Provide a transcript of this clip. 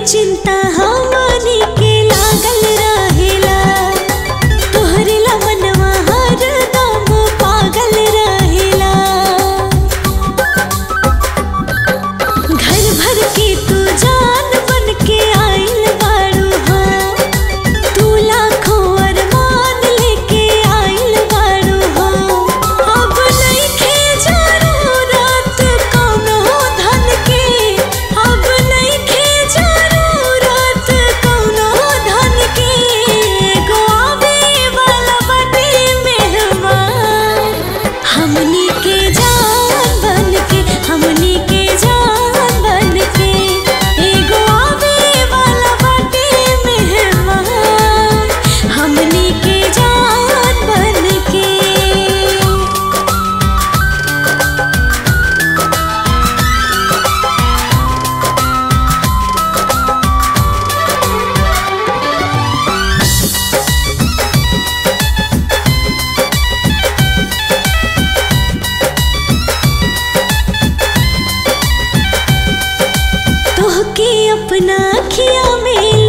चिंता हमनी के लागल रहेला तोहरे ला मनवा हरदम पागल रहेला घर भर के तू जान बन के आइल बाड़ू हो तू लाखों अरमान लेके आइल बाड़ू हो अब नइखे जरूरत कौनो धन के अब नइखे जरूरत कौनो धन के एगो आवे वाला बाटे मेहमान हमनी के जान बन के हमनी के जान बन के एगो आवे वाला बाटे मेहमान हमनी के जान बन के तोहके अपना अखिया में